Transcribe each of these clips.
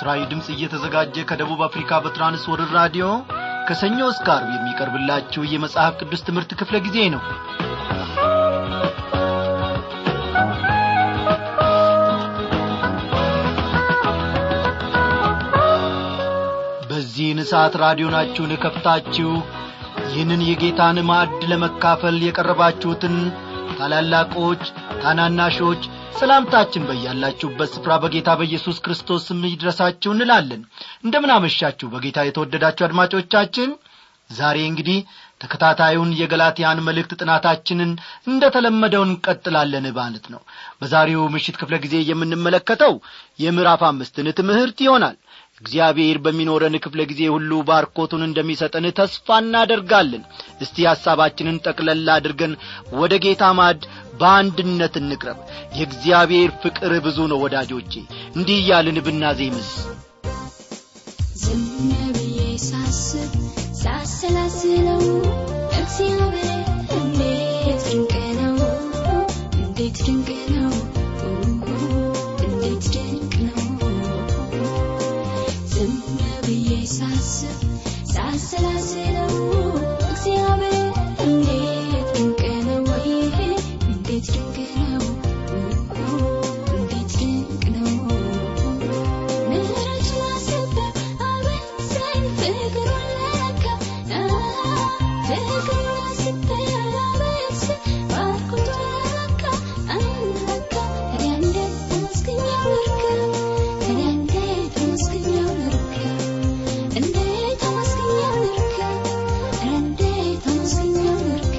ለምስራዊ ድምፅ እየተዘጋጀ ከደቡብ አፍሪካ በትራንስ ወርልድ ራዲዮ ከሰኞ እስከ አርብ የሚቀርብላችሁ የመጽሐፍ ቅዱስ ትምህርት ክፍለ ጊዜ ነው በዚህን ሰዓት ራዲዮናችሁን ከፍታችሁ ይህንን የጌታን ማዕድ ለመካፈል የቀረባችሁትን ታላላቆች ታናናሾች ሰላምታችን በያላችሁበት ስፍራ በጌታ በኢየሱስ ክርስቶስ ስም ይድረሳችሁ እንላለን እንደምን አመሻችሁ በጌታ የተወደዳችሁ አድማጮቻችን ዛሬ እንግዲህ ተከታታዩን የገላትያን መልእክት ጥናታችንን እንደ ተለመደው እንቀጥላለን ማለት ነው በዛሬው ምሽት ክፍለ ጊዜ የምንመለከተው የምዕራፍ አምስትን ትምህርት ይሆናል እግዚአብሔር በሚኖረን ክፍለ ጊዜ ሁሉ ባርኮቱን እንደሚሰጠን ተስፋ እናደርጋለን እስቲ ሐሳባችንን ጠቅለላ አድርገን ወደ ጌታ ማድ በአንድነት እንቅረብ የእግዚአብሔር ፍቅር ብዙ ነው ወዳጆቼ እንዲህ እያልን ብናዜምስ ዝም ብዬ ሳስብ ሳሰላስለው እግዚአብሔር እንዴት ድንቅ ነው እንዴት ድንቅ ነው እንዴት ድንቅ ነው ዝም ብዬ ሳስብ ሳሰላስለው እግዚአብሔር እንዴት ድንቅ ነው እንዴት ድንቅ ነው እንዴት ድንቅ ነው ምህረቱን አሰበ አበዛኝ ፍቅሩን ለካ ፍቅሩን አሰበ አበዛ ባርኮቱን ለካ አለካ ታዲያ እንዴት ተመስግኛው ልርካ ታዲያ እንዴት ተመስግኛው ልርካ እንዴት ተመስግኛው ልርካ እንዴት ተመስግኛው ልርካ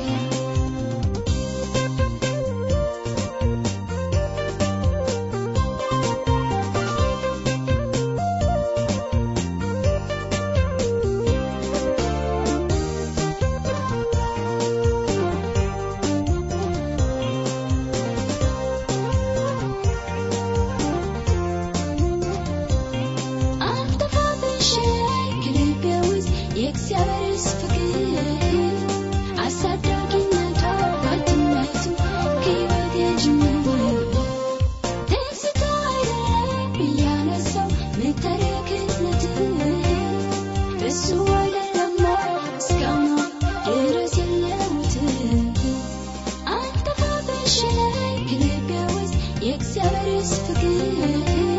አልጠፋብሽ ከልቤ ውስጥ የእግዚአብሔርስ ፍቅር አሳዳጊነቷ ባትነቱ ከሕይወቴ ጅምር ደስታ አይደለም እያነሳው ምተረክነት እሱ አይደለማ እስካሁን ድረስ የለውት አልጠፋብሽ ከልቤ ውስጥ የእግዚአብሔርስ ፍቅር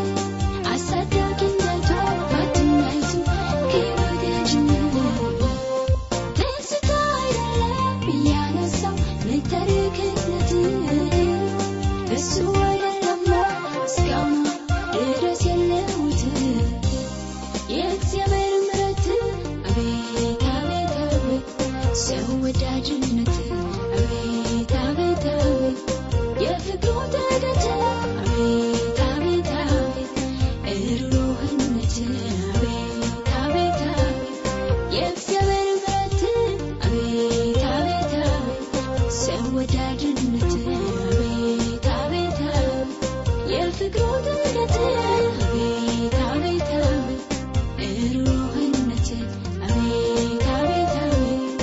አሳዳጊነቷ ባትናይቱ ከሕይወቴ ጅምር ደስታ አይደለም እያነሳው ምተርክነት እሱ አይደለማ እስካሁን ድረስ የለውት የእግዚአብሔር ምሕረት አቤት አቤት አቤት ሰው ወዳጅነት አቤት አቤት አቤት የፍቅሩ ጥልቀት አቤት አቤት አቤት ሩህሩህነት አቤት አቤት አቤት የእግዚአብሔር ምሕረት አቤት አቤት አቤት ሰው ወዳጅነት አቤት አቤት አቤት የፍቅሩ ጥልቀት አቤት አቤት አቤት ሩህሩህነት አቤት አቤት አቤት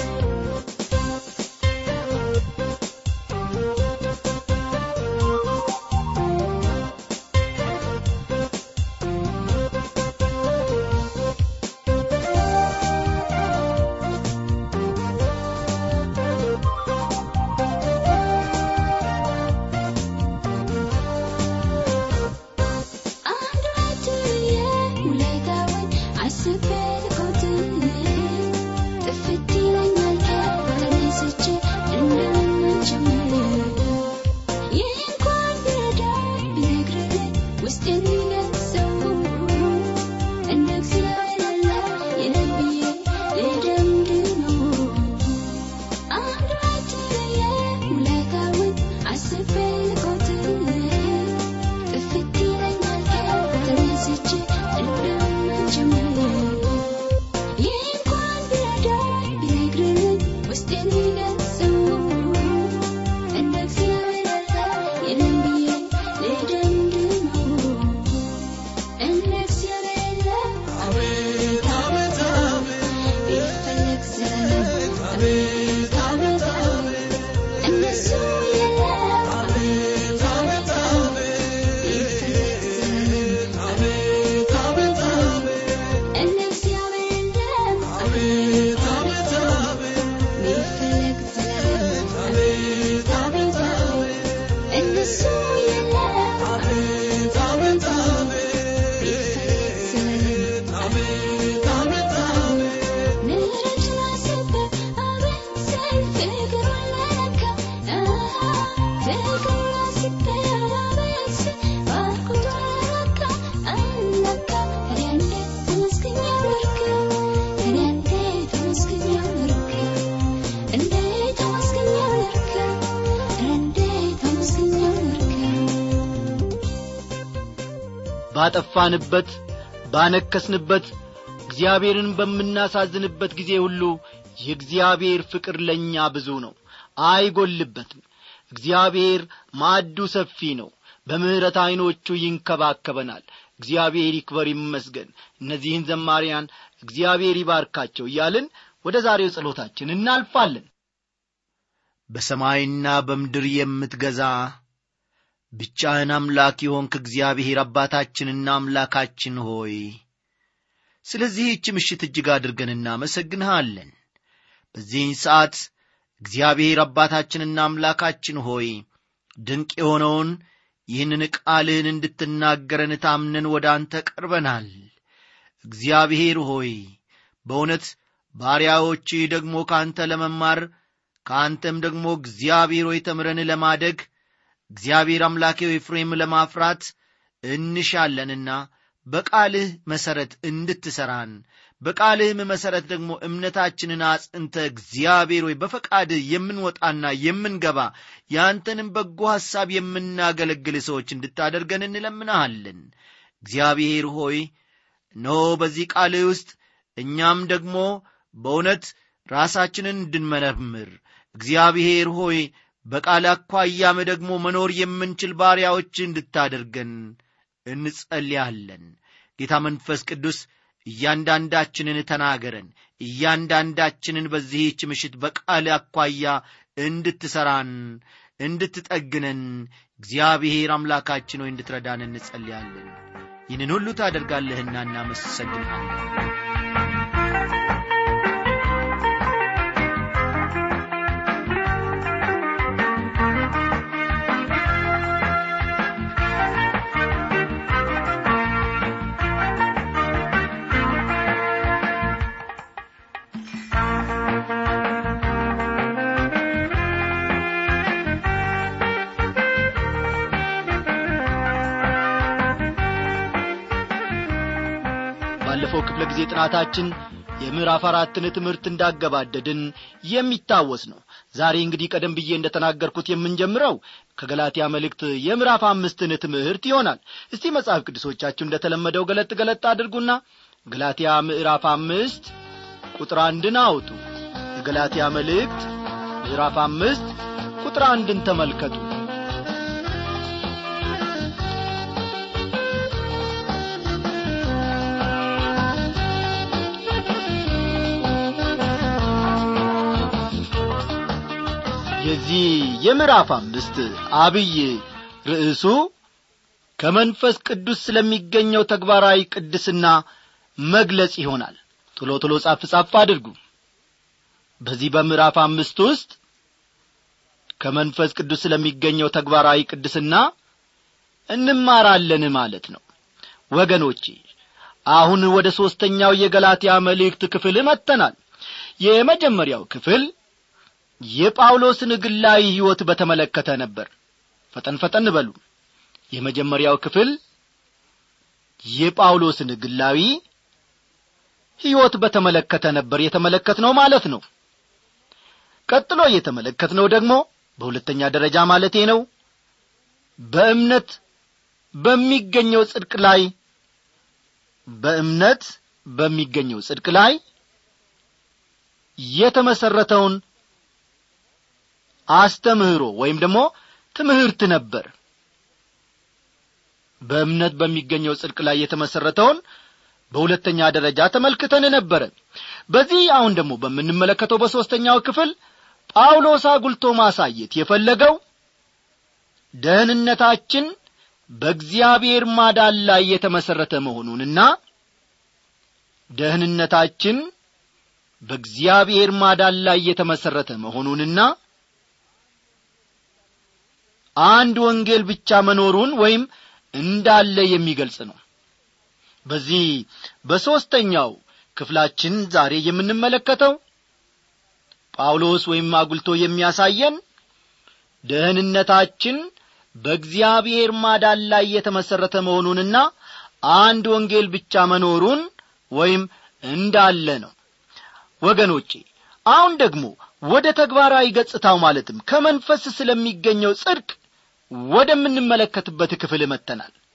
አንድ ሁለት ብዬ ውለታውን አስቤ ልቆት ጥፍት ይለኛል ተነስቼ እንደምን ጀምር ይህ እንኳን ቢረዳኝ ቢነግረኝ ውስጥ የሚነግሰው እንደ እግዚአብሔር ያለ የለም ብዬ ልደምድመው አንድ ሁለት ብዬ ውለታውን አስቤ ልቆት ጥፍት ይለኛል ተነስቼ እንደምን ጀምር ይህ እንኳን ቢረዳኝ ቢነግረኝ ውስጥ የሚነግሰው እንደ እግዚአብሔር ያለ የለም ብዬ ልደምድመው ባጠፋንበት ባነከስንበት እግዚአብሔርን በምናሳዝንበት ጊዜ ሁሉ የእግዚአብሔር ፍቅር ለእኛ ብዙ ነው አይጐልበትም እግዚአብሔር ማዕዱ ሰፊ ነው በምሕረት ዐይኖቹ ይንከባከበናል እግዚአብሔር ይክበር ይመስገን እነዚህን ዘማሪያን እግዚአብሔር ይባርካቸው እያልን ወደ ዛሬው ጸሎታችን እናልፋለን በሰማይና በምድር የምትገዛ ብቻህን አምላክ የሆንክ እግዚአብሔር አባታችንና አምላካችን ሆይ ስለዚህች ምሽት እጅግ አድርገን እናመሰግንሃለን በዚህን ሰዓት እግዚአብሔር አባታችንና አምላካችን ሆይ ድንቅ የሆነውን ይህንን ቃልህን እንድትናገረን ታምነን ወደ አንተ ቀርበናል እግዚአብሔር ሆይ በእውነት ባሪያዎችህ ደግሞ ከአንተ ለመማር ከአንተም ደግሞ እግዚአብሔር ሆይ ተምረን ለማደግ እግዚአብሔር አምላኬ ሆይ ፍሬም ለማፍራት እንሻለንና በቃልህ መሠረት እንድትሠራን በቃልህም መሠረት ደግሞ እምነታችንን አጽንተ እግዚአብሔር ሆይ በፈቃድህ የምንወጣና የምንገባ የአንተንም በጎ ሐሳብ የምናገለግል ሰዎች እንድታደርገን እንለምናሃለን እግዚአብሔር ሆይ እነሆ በዚህ ቃልህ ውስጥ እኛም ደግሞ በእውነት ራሳችንን እንድንመረምር እግዚአብሔር ሆይ በቃል አኳያም ደግሞ መኖር የምንችል ባሪያዎች እንድታደርገን እንጸልያለን ጌታ መንፈስ ቅዱስ እያንዳንዳችንን ተናገረን እያንዳንዳችንን በዚህች ምሽት በቃል አኳያ እንድትሠራን እንድትጠግነን እግዚአብሔር አምላካችን ሆይ እንድትረዳን እንጸልያለን ይህንን ሁሉ ታደርጋለህና እናመሰግንሃለን ባለፈው ክፍለ ጊዜ ጥናታችን የምዕራፍ አራትን ትምህርት እንዳገባደድን የሚታወስ ነው ዛሬ እንግዲህ ቀደም ብዬ እንደተናገርኩት የምንጀምረው ከገላትያ መልእክት የምዕራፍ አምስትን ትምህርት ይሆናል እስቲ መጽሐፍ ቅዱሶቻችሁ እንደተለመደው ገለጥ ገለጥ አድርጉና ገላትያ ምዕራፍ አምስት ቁጥር አንድን አውጡ የገላትያ መልእክት ምዕራፍ አምስት ቁጥር አንድን ተመልከቱ የዚህ የምዕራፍ አምስት አብይ ርዕሱ ከመንፈስ ቅዱስ ስለሚገኘው ተግባራዊ ቅድስና መግለጽ ይሆናል ቶሎ ቶሎ ጻፍ ጻፍ አድርጉ በዚህ በምዕራፍ አምስት ውስጥ ከመንፈስ ቅዱስ ስለሚገኘው ተግባራዊ ቅድስና እንማራለን ማለት ነው ወገኖቼ አሁን ወደ ሦስተኛው የገላትያ መልእክት ክፍል መጥተናል የመጀመሪያው ክፍል የጳውሎስን ግላዊ ሕይወት በተመለከተ ነበር ፈጠን ፈጠን በሉ የመጀመሪያው ክፍል የጳውሎስን ግላዊ ሕይወት በተመለከተ ነበር የተመለከትነው ማለት ነው ቀጥሎ የተመለከትነው ደግሞ በሁለተኛ ደረጃ ማለቴ ነው በእምነት በሚገኘው ጽድቅ ላይ በእምነት በሚገኘው ጽድቅ ላይ የተመሰረተውን አስተምህሮ ወይም ደግሞ ትምህርት ነበር በእምነት በሚገኘው ጽድቅ ላይ የተመሰረተውን በሁለተኛ ደረጃ ተመልክተን ነበረ በዚህ አሁን ደግሞ በምንመለከተው በሦስተኛው ክፍል ጳውሎስ አጉልቶ ማሳየት የፈለገው ደህንነታችን በእግዚአብሔር ማዳን ላይ የተመሠረተ መሆኑንና ደህንነታችን በእግዚአብሔር ማዳን ላይ የተመሠረተ መሆኑንና አንድ ወንጌል ብቻ መኖሩን ወይም እንዳለ የሚገልጽ ነው በዚህ በሦስተኛው ክፍላችን ዛሬ የምንመለከተው ጳውሎስ ወይም አጉልቶ የሚያሳየን ደህንነታችን በእግዚአብሔር ማዳን ላይ የተመሠረተ መሆኑንና አንድ ወንጌል ብቻ መኖሩን ወይም እንዳለ ነው ወገኖቼ አሁን ደግሞ ወደ ተግባራዊ ገጽታው ማለትም ከመንፈስ ስለሚገኘው ጽድቅ ወደምንመለከትበት ክፍል መጥተናል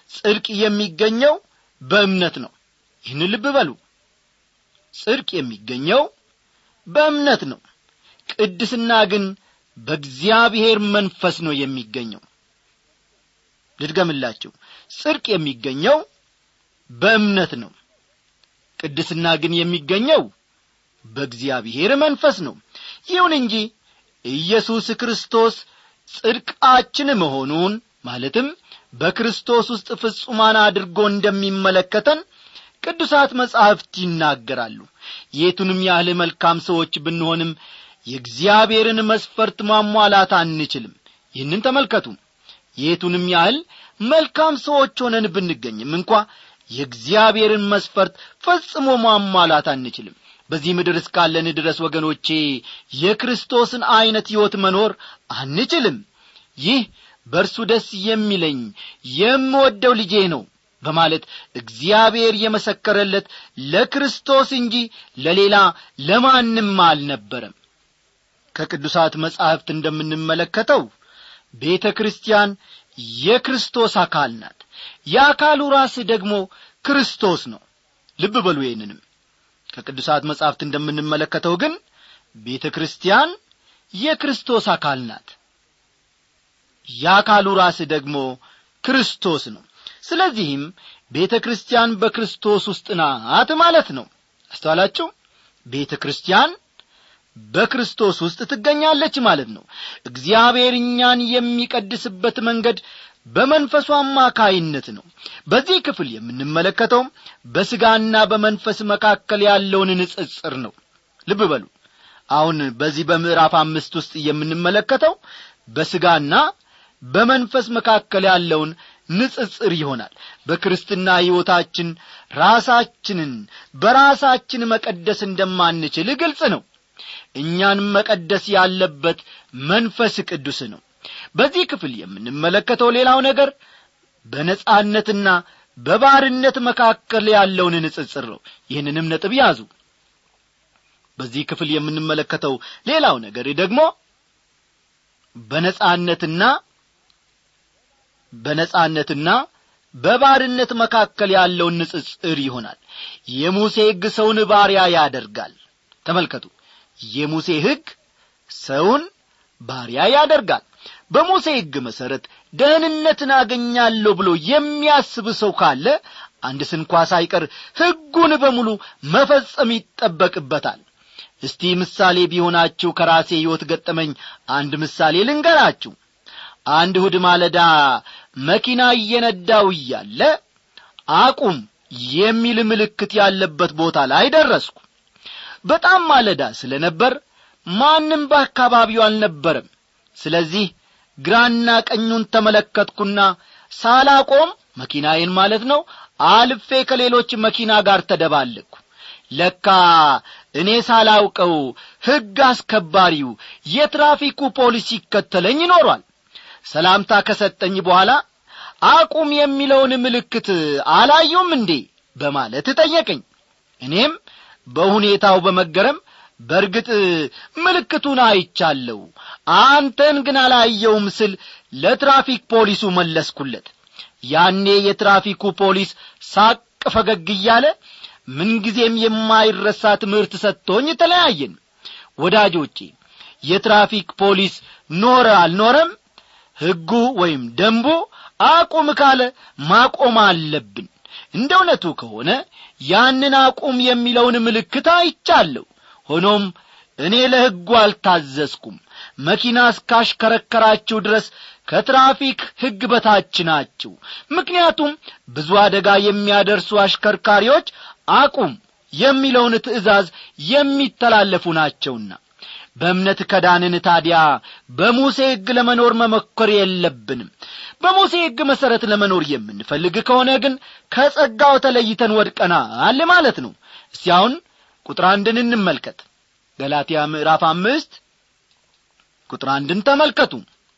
ጽድቅ የሚገኘው በእምነት ነው ይህን ልብ በሉ ጽድቅ የሚገኘው በእምነት ነው ቅድስና ግን በእግዚአብሔር መንፈስ ነው የሚገኘው ልድገምላችሁ ጽድቅ የሚገኘው በእምነት ነው ቅድስና ግን የሚገኘው በእግዚአብሔር መንፈስ ነው ይሁን እንጂ ኢየሱስ ክርስቶስ ጽድቃችን መሆኑን ማለትም በክርስቶስ ውስጥ ፍጹማን አድርጎ እንደሚመለከተን ቅዱሳት መጻሕፍት ይናገራሉ የቱንም ያህል መልካም ሰዎች ብንሆንም የእግዚአብሔርን መስፈርት ማሟላት አንችልም ይህንን ተመልከቱ የቱንም ያህል መልካም ሰዎች ሆነን ብንገኝም እንኳ የእግዚአብሔርን መስፈርት ፈጽሞ ማሟላት አንችልም በዚህ ምድር እስካለን ድረስ ወገኖቼ የክርስቶስን ዐይነት ሕይወት መኖር አንችልም ይህ በእርሱ ደስ የሚለኝ የምወደው ልጄ ነው በማለት እግዚአብሔር የመሰከረለት ለክርስቶስ እንጂ ለሌላ ለማንም አልነበረም ከቅዱሳት መጻሕፍት እንደምንመለከተው ቤተ ክርስቲያን የክርስቶስ አካል ናት የአካሉ ራስ ደግሞ ክርስቶስ ነው ልብ በሉ ይህንንም ከቅዱሳት መጻሕፍት እንደምንመለከተው ግን ቤተ ክርስቲያን የክርስቶስ አካል ናት የአካሉ ራስ ደግሞ ክርስቶስ ነው ስለዚህም ቤተ ክርስቲያን በክርስቶስ ውስጥ ናት ማለት ነው አስተዋላችሁ ቤተ ክርስቲያን በክርስቶስ ውስጥ ትገኛለች ማለት ነው እግዚአብሔር እኛን የሚቀድስበት መንገድ በመንፈሱ አማካይነት ነው በዚህ ክፍል የምንመለከተው በሥጋና በመንፈስ መካከል ያለውን ንጽጽር ነው ልብ በሉ አሁን በዚህ በምዕራፍ አምስት ውስጥ የምንመለከተው በሥጋና በመንፈስ መካከል ያለውን ንጽጽር ይሆናል በክርስትና ሕይወታችን ራሳችንን በራሳችን መቀደስ እንደማንችል ግልጽ ነው እኛን መቀደስ ያለበት መንፈስ ቅዱስ ነው በዚህ ክፍል የምንመለከተው ሌላው ነገር በነጻነትና በባርነት መካከል ያለውን ንጽጽር ነው ይህንንም ነጥብ ያዙ በዚህ ክፍል የምንመለከተው ሌላው ነገር ደግሞ በነጻነትና በነጻነትና በባርነት መካከል ያለውን ንጽጽር ይሆናል የሙሴ ሕግ ሰውን ባሪያ ያደርጋል ተመልከቱ የሙሴ ሕግ ሰውን ባሪያ ያደርጋል በሙሴ ሕግ መሠረት ደህንነትን አገኛለሁ ብሎ የሚያስብ ሰው ካለ አንድ ስንኳ ሳይቀር ሕጉን በሙሉ መፈጸም ይጠበቅበታል እስቲ ምሳሌ ቢሆናችሁ ከራሴ ሕይወት ገጠመኝ አንድ ምሳሌ ልንገራችሁ አንድ እሁድ ማለዳ መኪና እየነዳው እያለ አቁም የሚል ምልክት ያለበት ቦታ ላይ ደረስኩ በጣም ማለዳ ስለ ነበር ማንም በአካባቢው አልነበረም ስለዚህ ግራና ቀኙን ተመለከትኩና ሳላቆም መኪናዬን ማለት ነው አልፌ ከሌሎች መኪና ጋር ተደባለቅኩ ለካ እኔ ሳላውቀው ሕግ አስከባሪው የትራፊኩ ፖሊስ ይከተለኝ ይኖሯል ሰላምታ ከሰጠኝ በኋላ አቁም የሚለውን ምልክት አላዩም እንዴ በማለት ጠየቀኝ እኔም በሁኔታው በመገረም በርግጥ ምልክቱን አይቻለሁ አንተን ግን አላየውም ስል ለትራፊክ ፖሊሱ መለስኩለት ያኔ የትራፊኩ ፖሊስ ሳቅ ፈገግ እያለ ምንጊዜም የማይረሳ ትምህርት ሰጥቶኝ ተለያየን ወዳጆቼ የትራፊክ ፖሊስ ኖረ አልኖረም ሕጉ ወይም ደንቡ አቁም ካለ ማቆም አለብን እንደ እውነቱ ከሆነ ያንን አቁም የሚለውን ምልክት አይቻለሁ ሆኖም እኔ ለሕጉ አልታዘዝኩም መኪና እስካሽከረከራችሁ ድረስ ከትራፊክ ሕግ በታች ናችሁ ምክንያቱም ብዙ አደጋ የሚያደርሱ አሽከርካሪዎች አቁም የሚለውን ትእዛዝ የሚተላለፉ ናቸውና በእምነት ከዳንን ታዲያ በሙሴ ሕግ ለመኖር መሞከር የለብንም በሙሴ ሕግ መሠረት ለመኖር የምንፈልግ ከሆነ ግን ከጸጋው ተለይተን ወድቀናል ማለት ነው እስቲ አሁን ቁጥር አንድን እንመልከት ገላትያ ምዕራፍ አምስት ቁጥር አንድን ተመልከቱ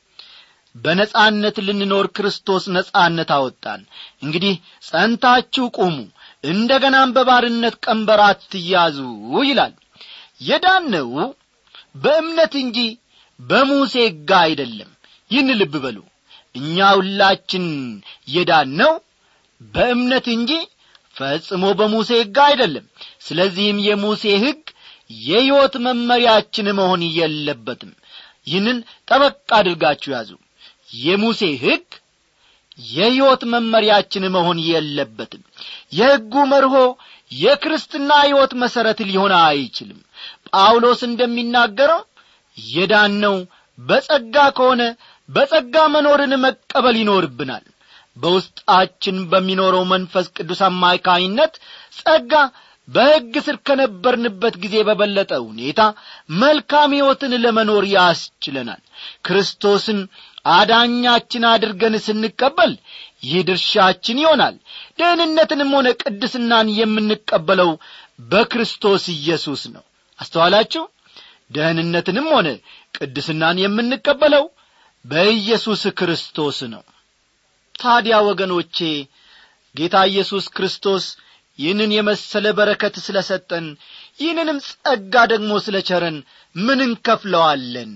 በነጻነት ልንኖር ክርስቶስ ነጻነት አወጣን እንግዲህ ጸንታችሁ ቁሙ እንደ ገናም በባርነት ቀንበር አትያዙ ይላል የዳነው በእምነት እንጂ በሙሴ ሕግ አይደለም ይህን ልብ በሉ እኛ ሁላችን የዳነው በእምነት እንጂ ፈጽሞ በሙሴ ሕግ አይደለም ስለዚህም የሙሴ ሕግ የሕይወት መመሪያችን መሆን የለበትም ይህንን ጠበቅ አድርጋችሁ ያዙ የሙሴ ሕግ የሕይወት መመሪያችን መሆን የለበትም የሕጉ መርሆ የክርስትና ሕይወት መሠረት ሊሆን አይችልም ጳውሎስ እንደሚናገረው የዳነው በጸጋ ከሆነ በጸጋ መኖርን መቀበል ይኖርብናል በውስጣችን በሚኖረው መንፈስ ቅዱስ አማካይነት ጸጋ በሕግ ስር ከነበርንበት ጊዜ በበለጠ ሁኔታ መልካም ሕይወትን ለመኖር ያስችለናል ክርስቶስን አዳኛችን አድርገን ስንቀበል ይህ ድርሻችን ይሆናል ደህንነትንም ሆነ ቅድስናን የምንቀበለው በክርስቶስ ኢየሱስ ነው አስተዋላችሁ ደህንነትንም ሆነ ቅድስናን የምንቀበለው በኢየሱስ ክርስቶስ ነው ታዲያ ወገኖቼ ጌታ ኢየሱስ ክርስቶስ ይህንን የመሰለ በረከት ስለ ሰጠን ይህንንም ጸጋ ደግሞ ስለ ቸረን ምን እንከፍለዋለን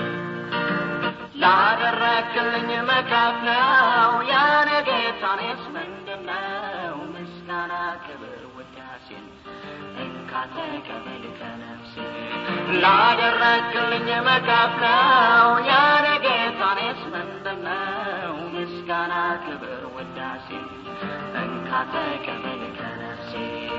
ላደረክልኝ መካፍለው ያነ ጌታኔስ ምንድነው ምስጋና ክብር ውዳሴን እንካ ተቀበል ከነፍሴ ላደረክልኝ መካፍለው ያነ ጌታኔስ ምንድነው ምስጋና ክብር ውዳሴን እንካ ተቀበል ከነፍሴ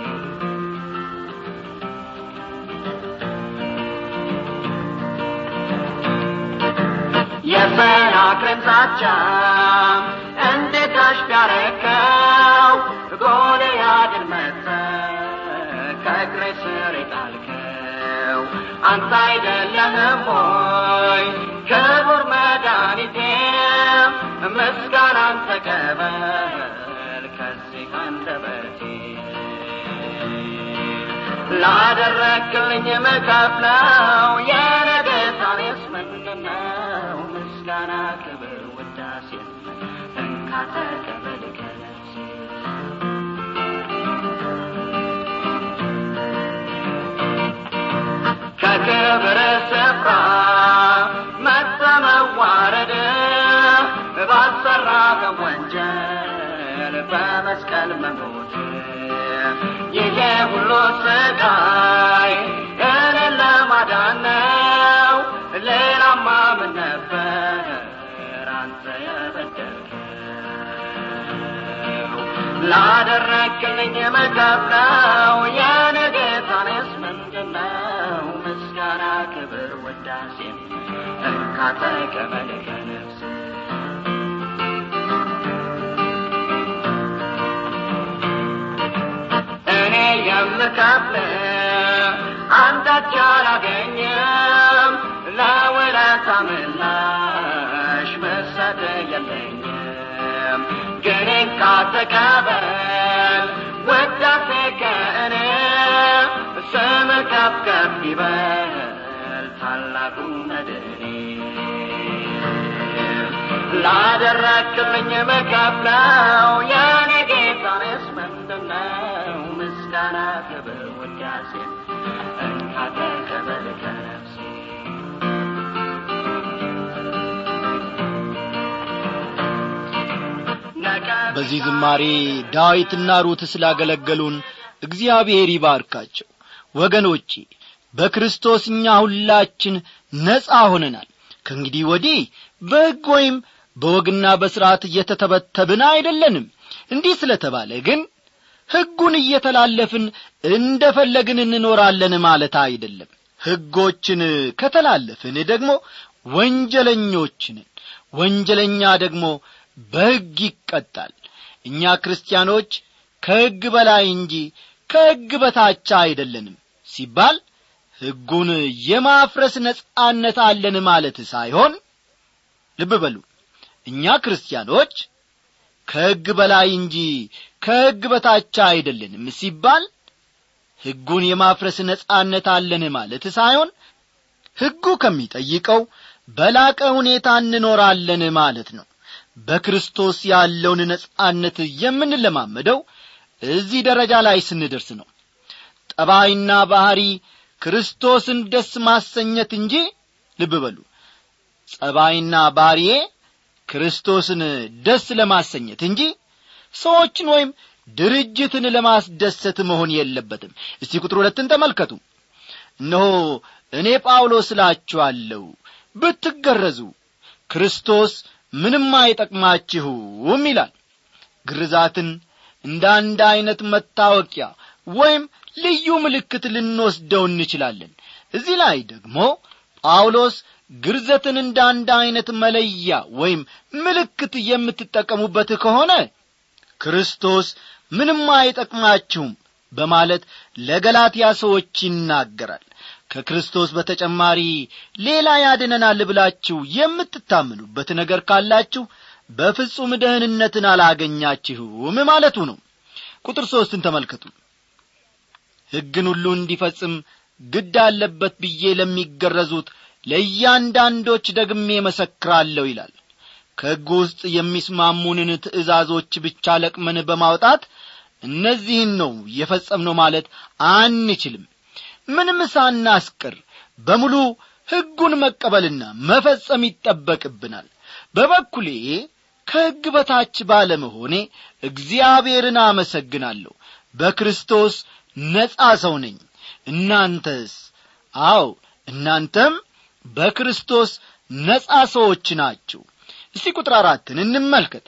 የሰናክሬም ዛቻ እንዴት አሽቢያረከው ጎልያድን መትተህ ከእግሬ ስር የጣልከው አንተ አይደለህም ሆይ ክቡር መድኃኒቴ ምስጋናን ተቀበል ከዚህ አንደበቴ ላደረክልኝ መከፍለው የነገታኔስ ምንድነው ምስጋና ክብር ውዳሴ እንካ ተቀበል ከነፍሴ ከክብር ስፍራ መሰመዋረድ ባሰራ በወንጀል በመስቀል መሞት ይሄ ሁሉ ስቃይ እኔን ለማዳን ነው ሌላማ ምን ነበር አንተ የበደልከው ላደረክልኝ መከፍለው የኔ ጌታኔስ ምንድነው ምስጋና ክብር ውዳሴም እንካ ተቀበል ከነፍስ እኔ የምከፍል አንዳች አላገኝም ለውለታ ምላሽ መሰጥ የለኝም ግን እንካ ተቀበል ውዳሴ ከእኔ ስም ከፍ ከፍ ይበል ታላቁ መድኔ ላደረክልኝ መከፍለው የኔ ጌታኔስ ምንድነው ምስጋና ክብር ውዳሴ እንካ ተቀበል ከነፍሴ በዚህ ዝማሬ ዳዊትና ሩት ስላገለገሉን እግዚአብሔር ይባርካቸው ወገኖቼ በክርስቶስ እኛ ሁላችን ነጻ ሆነናል ከእንግዲህ ወዲህ በሕግ ወይም በወግና በሥርዓት እየተተበተብን አይደለንም እንዲህ ስለተባለ ግን ሕጉን እየተላለፍን እንደ ፈለግን እንኖራለን ማለት አይደለም ሕጎችን ከተላለፍን ደግሞ ወንጀለኞችንን ወንጀለኛ ደግሞ በሕግ ይቀጣል እኛ ክርስቲያኖች ከሕግ በላይ እንጂ ከሕግ በታች አይደለንም ሲባል ሕጉን የማፍረስ ነጻነት አለን ማለት ሳይሆን ልብ በሉ እኛ ክርስቲያኖች ከሕግ በላይ እንጂ ከሕግ በታች አይደለንም ሲባል ሕጉን የማፍረስ ነጻነት አለን ማለት ሳይሆን ሕጉ ከሚጠይቀው በላቀ ሁኔታ እንኖራለን ማለት ነው በክርስቶስ ያለውን ነጻነት የምንለማመደው እዚህ ደረጃ ላይ ስንደርስ ነው ጠባይና ባሕሪ ክርስቶስን ደስ ማሰኘት እንጂ ልብ በሉ ጸባይና ባሕሪዬ ክርስቶስን ደስ ለማሰኘት እንጂ ሰዎችን ወይም ድርጅትን ለማስደሰት መሆን የለበትም እስቲ ቁጥር ሁለትን ተመልከቱ እነሆ እኔ ጳውሎስ እላችኋለሁ ብትገረዙ ክርስቶስ ምንም አይጠቅማችሁም ይላል ግርዛትን እንደ አንድ ዐይነት መታወቂያ ወይም ልዩ ምልክት ልንወስደው እንችላለን እዚህ ላይ ደግሞ ጳውሎስ ግርዘትን እንደ አንድ ዐይነት መለያ ወይም ምልክት የምትጠቀሙበት ከሆነ ክርስቶስ ምንም አይጠቅማችሁም በማለት ለገላትያ ሰዎች ይናገራል ከክርስቶስ በተጨማሪ ሌላ ያድነናል ብላችሁ የምትታምኑበት ነገር ካላችሁ በፍጹም ደህንነትን አላገኛችሁም ማለቱ ነው ቁጥር ሦስትን ተመልከቱ ሕግን ሁሉ እንዲፈጽም ግድ አለበት ብዬ ለሚገረዙት ለእያንዳንዶች ደግሜ መሰክራለሁ ይላል ከሕግ ውስጥ የሚስማሙንን ትእዛዞች ብቻ ለቅመን በማውጣት እነዚህን ነው የፈጸምነው ማለት አንችልም ምንም ሳናስቀር በሙሉ ሕጉን መቀበልና መፈጸም ይጠበቅብናል በበኩሌ ከሕግ በታች ባለመሆኔ እግዚአብሔርን አመሰግናለሁ በክርስቶስ ነጻ ሰው ነኝ እናንተስ አው እናንተም በክርስቶስ ነጻ ሰዎች ናችሁ እስቲ ቁጥር አራትን እንመልከት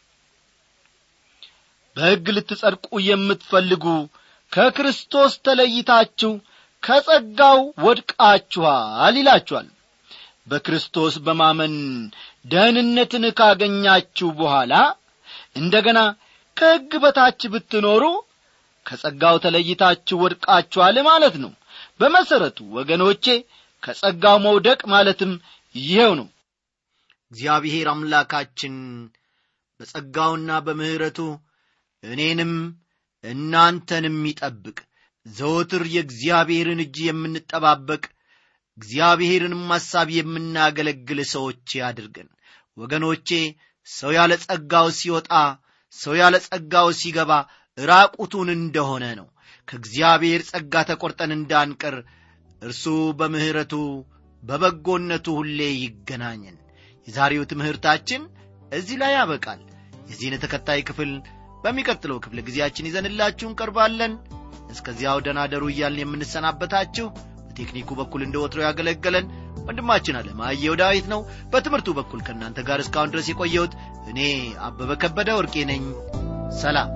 በሕግ ልትጸድቁ የምትፈልጉ ከክርስቶስ ተለይታችሁ ከጸጋው ወድቃችኋል ይላችኋል በክርስቶስ በማመን ደህንነትን ካገኛችሁ በኋላ እንደ ገና ከሕግ በታች ብትኖሩ ከጸጋው ተለይታችሁ ወድቃችኋል ማለት ነው በመሠረቱ ወገኖቼ ከጸጋው መውደቅ ማለትም ይኸው ነው እግዚአብሔር አምላካችን በጸጋውና በምሕረቱ እኔንም እናንተንም ይጠብቅ ዘወትር የእግዚአብሔርን እጅ የምንጠባበቅ እግዚአብሔርንም ሐሳብ የምናገለግል ሰዎች ያድርገን ወገኖቼ ሰው ያለ ጸጋው ሲወጣ ሰው ያለ ጸጋው ሲገባ ራቁቱን እንደሆነ ነው ከእግዚአብሔር ጸጋ ተቈርጠን እንዳንቀር እርሱ በምሕረቱ በበጎነቱ ሁሌ ይገናኘን የዛሬው ትምህርታችን እዚህ ላይ ያበቃል የዚህን ተከታይ ክፍል በሚቀጥለው ክፍለ ጊዜያችን ይዘንላችሁ እንቀርባለን እስከዚያው ደናደሩ እያልን የምንሰናበታችሁ በቴክኒኩ በኩል እንደ ወትሮ ያገለገለን ወንድማችን አለማየሁ ዳዊት ነው በትምህርቱ በኩል ከእናንተ ጋር እስካሁን ድረስ የቆየሁት እኔ አበበ ከበደ ወርቄ ነኝ ሰላም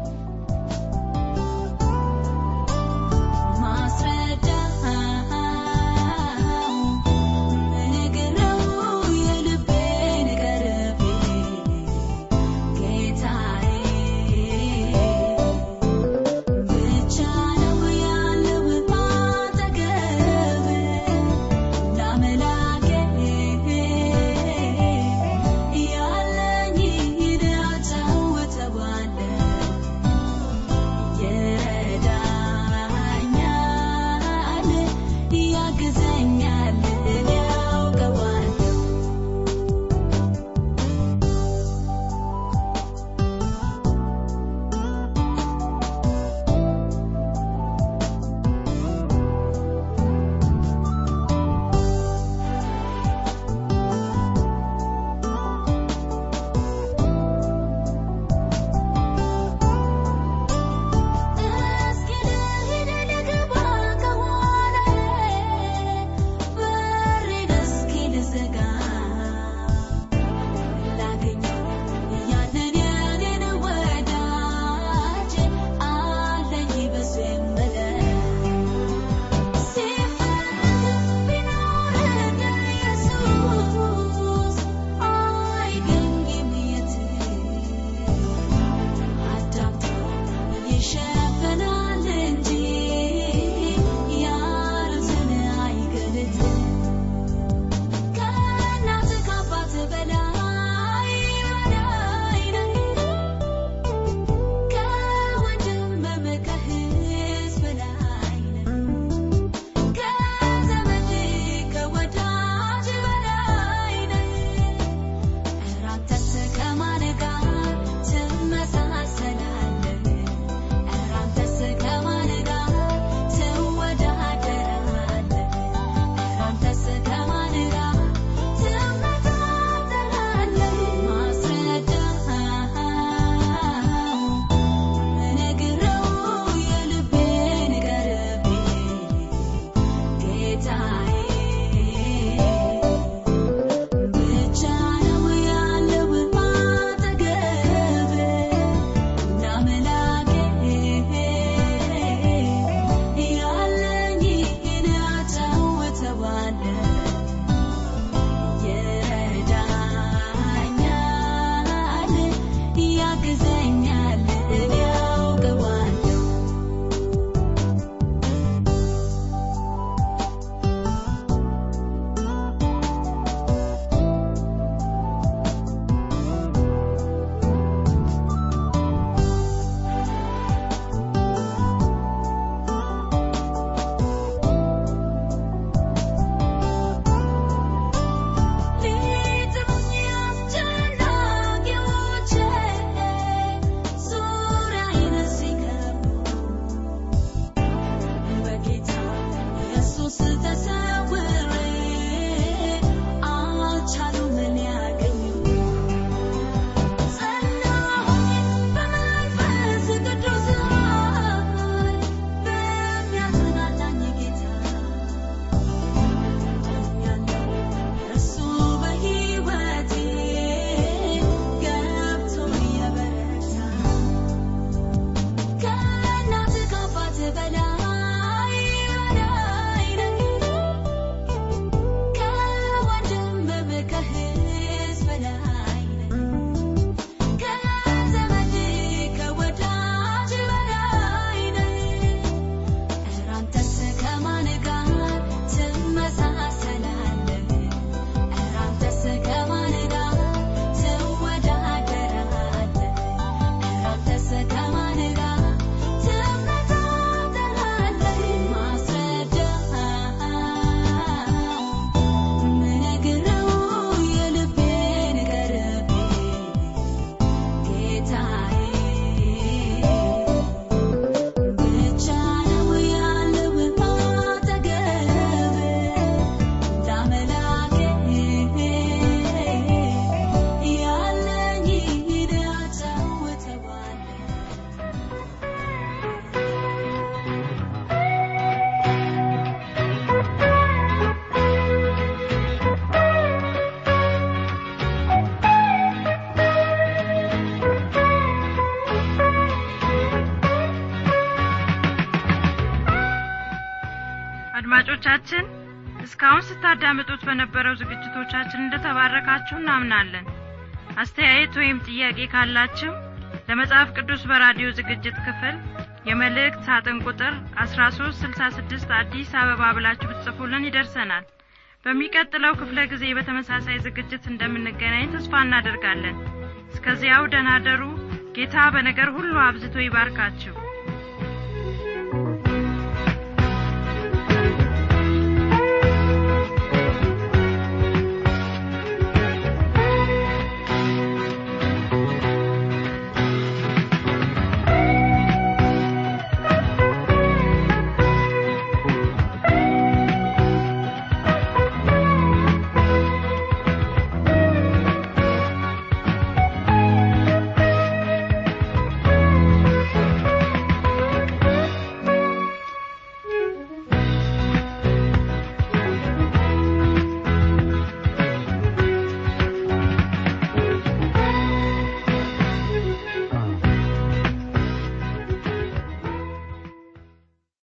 አድማጮቻችን እስካሁን ስታዳምጡት በነበረው ዝግጅቶቻችን እንደተባረካችሁ እናምናለን አስተያየት ወይም ጥያቄ ካላችሁ ለመጽሐፍ ቅዱስ በራዲዮ ዝግጅት ክፍል የመልእክት ሳጥን ቁጥር 1366 አዲስ አበባ ብላችሁ ብትጽፉልን ይደርሰናል በሚቀጥለው ክፍለ ጊዜ በተመሳሳይ ዝግጅት እንደምንገናኝ ተስፋ እናደርጋለን እስከዚያው ደናደሩ ጌታ በነገር ሁሉ አብዝቶ ይባርካችሁ